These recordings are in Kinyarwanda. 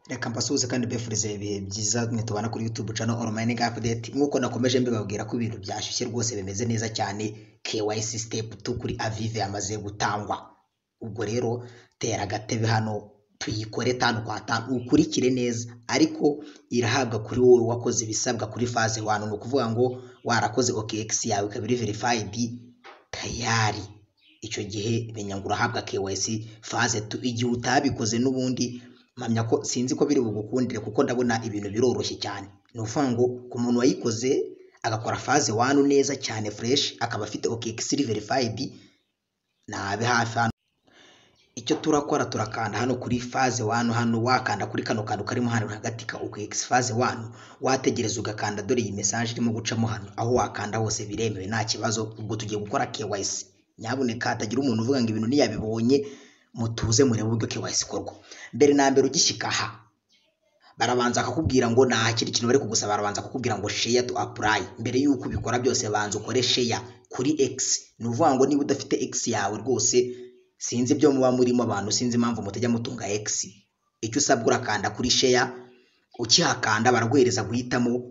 Reka mbasuhuze kandi mbifurize ibihe byiza mwe tubana kuri YouTube channel Online Gap Update nk'uko nakomeje mbibabwira ko ibintu byashyushye rwose bimeze neza cyane KYC step 2 kuri Avive yamaze gutangwa ubwo rero tera agatebe hano tuyikore tanu kwa tanu ukurikire neza ariko irahabwa kuri wowe wakoze ibisabwa kuri phase 1 ni ukuvuga ngo warakoze OKX yawe ikaba iri verified tayari icyo gihe menya ngo urahabwa KYC phase 2 igihe utabikoze n'ubundi mpamya ko sinzi ko biri bugukundire kuko ndabona ibintu biroroshye cyane ni ukuvuga ngo ku muntu wayikoze agakora faze wanu neza cyane fureshi akaba afite okekisiri verifayidi nabe hafi hano icyo turakora turakanda hano kuri faze wanu hano wakanda kuri kano kantu karimo hano hagati ka okekisi faze wanu wategereza ugakanda dore iyi mesaje irimo gucamo hano aho wakanda hose biremewe nta kibazo ubwo tugiye gukora kewayisi nyabuneka hatagira umuntu uvuga ngo ibintu ntiyabibonye mutuze murebe uburyo kewayisi ikorwa mbere na mbere ugishyika aha barabanza bakakubwira ngo nta kintu kintu bari kugusaba barabanza kukubwira ngo sheya tu apurayi mbere y'uko ubikora byose banza ukore sheya kuri egisi ni ukuvuga ngo niba udafite egisi yawe rwose sinzi ibyo muba murimo abantu sinzi impamvu mutajya mutunga egisi icyo usabwa urakanda kuri sheya ukihakanda baraguhereza guhitamo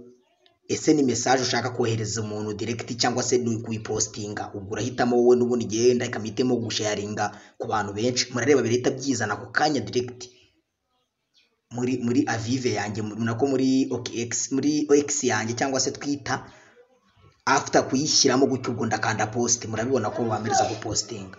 ese ni mesaje ushaka kohereza umuntu diregiti cyangwa se ni kuyipositinga ubwo urahitamo wowe n'ubundi igenda ikamihitamo gusharinga ku bantu benshi murareba birahita byizana ako kanya diregiti muri muri avive yanjye nako muri OKX muri OX yanjye cyangwa se twita after kuyishyiramo gutyo ubwo ndakanda post murabibona ko bamereza gupostinga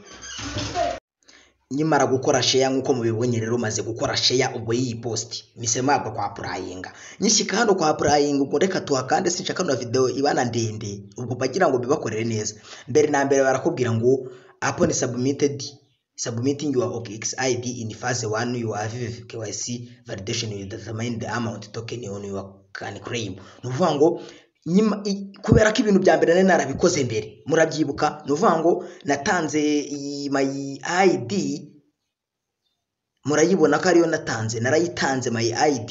nyimara gukora sheya nk'uko mubibonye rero maze gukora sheya ubwo y'iyi posti mise mabwa kwa purayinga nyishyika hano kwa purayinga ubwo reka tuhakande sinshaka na videwo ibana ndende ubwo bagira ngo bibakorere neza mbere na mbere barakubwira ngo upon submitted submitting your OKX ID in phase 1 your Avive KYC validation will determine the amount token on your can claim ni ukuvuga ngo nyima i- kubera ko ibintu bya mbere nari narabikoze mbere murabyibuka ni ukuvuga ngo natanze iyi my ID murayibona ko ariyo natanze narayitanze my ID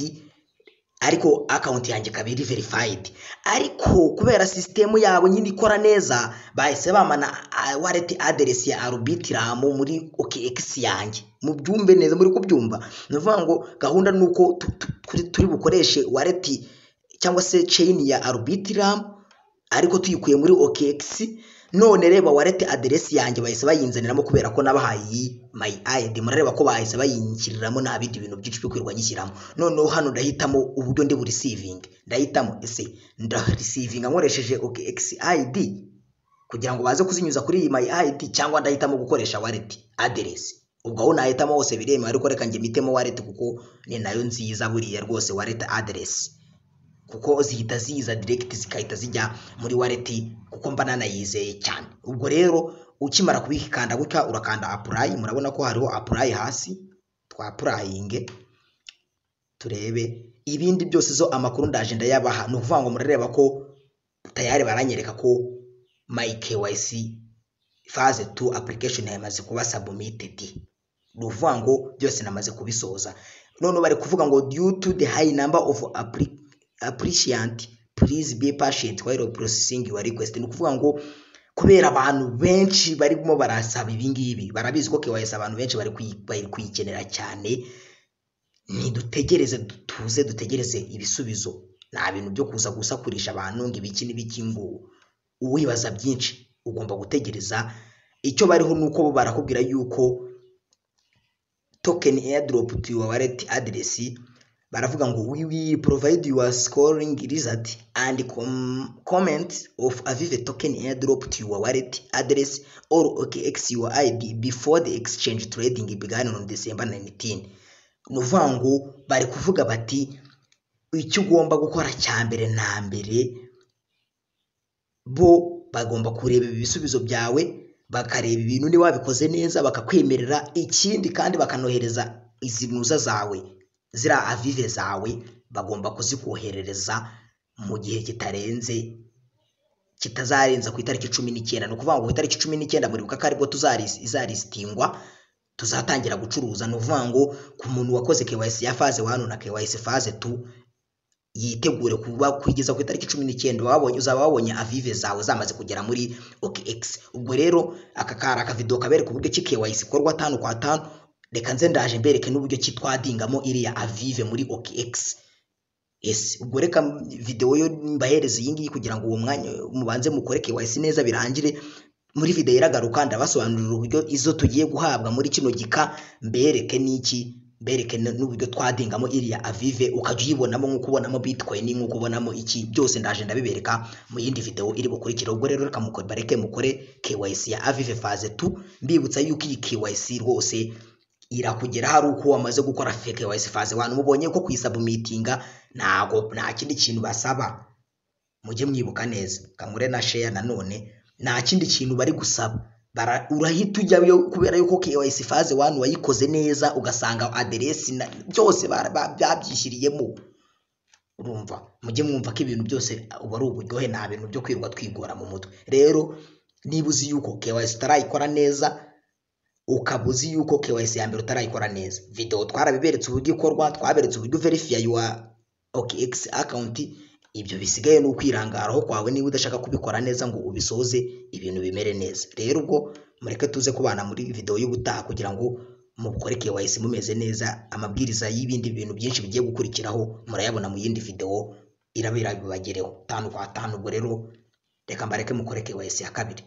ariko akawunti yanjye ikaba iri verifayidi ariko kubera sisitemu yabo nyine ikora neza bahise bamana wareti aderesi ya arubitiramu muri okegisi yanjye mubyumve neza muri kubyumva ni ukuvuga ngo gahunda ni uko tu- tu- turi- turi bukoreshe wareti cyangwa se ceyini ya arubitiramu ariko tuyikuye muri okegisi none reba wareti aderesi yanjye bahise bayinzaniramo kubera ko nabahaye iyi mayi ayidi murareba ko bahise bayinshiriramo nta bindi bintu byinshi byo kwirirwa nyishyiramo noneho hano ndahitamo uburyo ndi burisivinge ndahitamo ese ndarisivinga nkoresheje okegisi ayidi kugira ngo baze kuzinyuza kuri iyi mayi ayidi cyangwa ndahitamo gukoresha wareti aderesi ubwo aho nahitamo hose biremewe ariko reka njye mitemo wareti kuko ni nayo nziza buriya rwose wareti aderesi kuko zihita ziza direct zigahita zijya muri wallet kuko mba nanayizeye cyane ubwo rero ukimara kubikanda gutya urakanda apply murabona ko hariho apply hasi twa applying turebe ibindi byose zo amakuru ndaje ndayabaha ni ukuvuga ngo murareba ko tayari baranyereka ko my KYC phase 2 application yamaze kuba submitted ni ukuvuga ngo byose namaze kubisoza none bari kuvuga ngo due to the high number of appli- appreciant please be patient while processing your request ni ukuvuga ngo kubera abantu benshi barimo barasaba ibingibi barabizi ko KYC abantu benshi bari kuyi- bari kuyikenera cyane ntidutegereze dutuze dutegereze ibisubizo nta bintu byo kuza gusakurisha abantu ngo ibiki n'ibiki ngo uwibaza byinshi ugomba gutegereza icyo bariho ni uko bo barakubwira yuko token airdrop to your wallet address baravuga ngo we will provide your scoring result and com comment of avive token airdrop to your wallet address or okx your id before the exchange trading began on december 19 ni ukuvuga ngo bari kuvuga bati icyo ugomba gukora cya mbere na mbere bo bagomba kureba ibisubizo byawe bakareba ibintu niba wabikoze neza bakakwemerera ikindi kandi bakanohereza izi ntuza zawe ziriya avive zawe bagomba kuzikoherereza mu gihe kitarenze kitazarenza ku itariki cumi n'icyenda ni ukuvuga ngo ku itariki cumi n'icyenda muribuka ko aribwo tuzaris- izarisitingwa tuzatangira gucuruza ni ukuvuga ngo ku muntu wakoze KYC ya faze wanu na KYC faze tu yitegure kuba kugeza ku itariki cumi n'icyenda uba wabonye uzaba wabonye avive zawe zamaze kugera muri OKX ubwo rero aka kari akavido kabereka uburyo ki KYC ikorwa tanu kwa tanu reka nze ndaje mbereke n'uburyo ki twadingamo iriya avive muri OKX ese ubwo reka videwo yo mbahereza iyi ngiyi kugira ngo uwo mwanya mubanze mukore KYC neza birangire muri videwo iragaruka ndabasobanurira uburyo izo tugiye guhabwa muri kino gika mbereke n'iki mbereke n'uburyo twadingamo iriya avive ukajya uyibonamo nk'uko ubonamo bitcoin nk'uko ubonamo iki byose ndaje ndabibereka mu yindi videwo iri bukurikira ubwo rero reka mukore bareke mukore KYC ya avive phase 2 mbibutsa yuko iyi KYC rwose irakugera hari uko wamaze gukora fake wise phase abantu mubonye ko kuyisabumitinga ntago nta kindi kintu basaba mujye mwibuka neza kamure na share nanone nta kindi kintu bari gusaba bara urahita ujyayo kubera yuko KYC phase 1 wayikoze neza ugasanga aderesi byose babyishyiriyemo urumva mujye mwumva ko ibintu byose uba ari uburyohe nta bintu byo kwirwa twigora mu mutwe rero niba uzi yuko KYC utarayikora neza ukaba uzi yuko KYC ya mbere utarayikora neza video twarabiberetse uburyo ikorwa twaberetse uburyo verify your OKX account ibyo bisigaye ni ukwirangaraho kwawe niba udashaka kubikora neza ngo ubisoze ibintu bimere neza rero ubwo mureke tuze kubana muri video y'ubutaha kugira ngo mukore KYC mumeze neza amabwiriza y'ibindi bintu byinshi bigiye gukurikiraho murayabona mu yindi video irabira bibagereho tanu kwa tanu ubwo rero reka mbareke mukore KYC ya kabiri